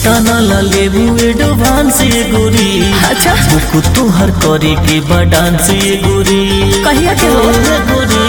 केतना ला लेबू एडवांस ये गोरी अच्छा बुक तोहर करे के बा डांस ये गोरी कहिया के हो? ए गोरी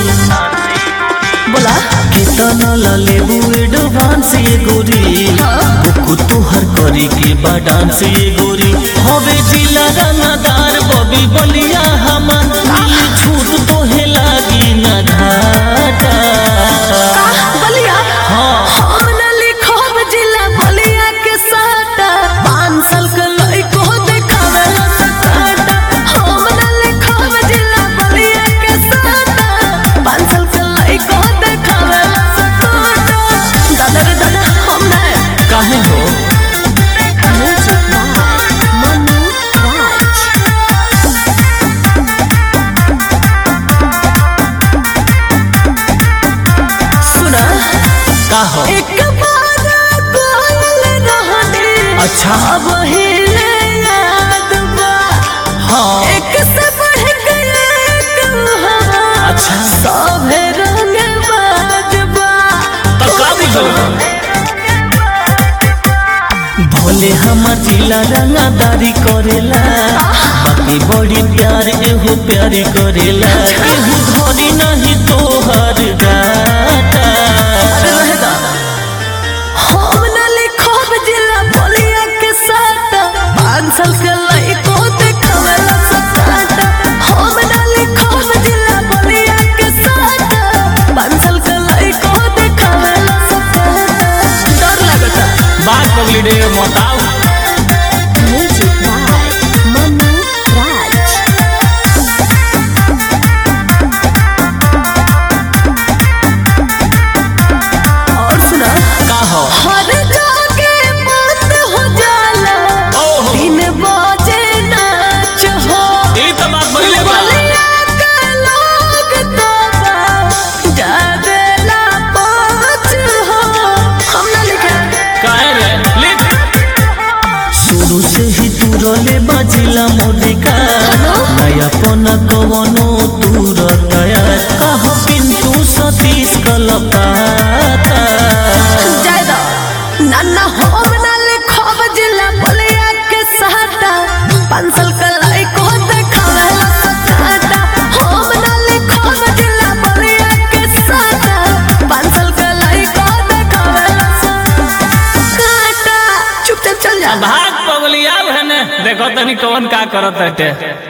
बोला केतना ला लेबू एडवांस ये गोरी बुक तोहर करे के बा डांस ये गोरी हवे जिला रंगदार बबी बलिया हमर मिली छूट तोहे लागी ना घाटा बलिया हाँ हम न लिखब जिला बलिया के साटा पाँच साल के लइको देखावे ला सकाटा हम न लिखब जिला बलिया के साटा पाँच साल के लइको देखावे ला सकाटा दादा रे दादा हम न काहे हो मनु राज सुना का हो एक बार कोयल रहने अच्छा। अब हिले याद बा हाँ एक से बढ़ गया एक हवा अच्छा। सभे रंग बाजबा तो का बुझल भोले हमर जिला रंगदारी करेला बाकी बड़ी प्यार एहो प्यारी करेला एहो धरी नहीं तोहर गाटा रहदा हम न लिखब जिला बलिया के साथ पाँच साल के लइको देखावे ला सकाटा हम न लिखब जिला बलिया के साथ पाँच साल के लइको देखावे ला सकाटा डर लगता बात पगली डे मोताव म्यूजिक बाय मनु राज और सुना का हो हर जागे बात हो जाला ओहो। दिन बजे नाच हो ई तो बात बगले बा बलिया के लोग तो बा जागेला पाँच हो हम ना लिखे काहे रे लिख शुरू से ही तू रोले बाजिला मोदिका नया पना कवनो तू रतया कहो पिंटू सतीश कलपाता जायदा नाना हम ना लिखब जिला बलिया के साटा पाँच साल के लइको देखावे ला सकाटा हम ना लिखब जिला बलिया के साटा पाँच साल के लइको देखावे ला सकाटा चुपचाप चल जा भाग पगलिया है ने देखो तनी कौन का करत हटे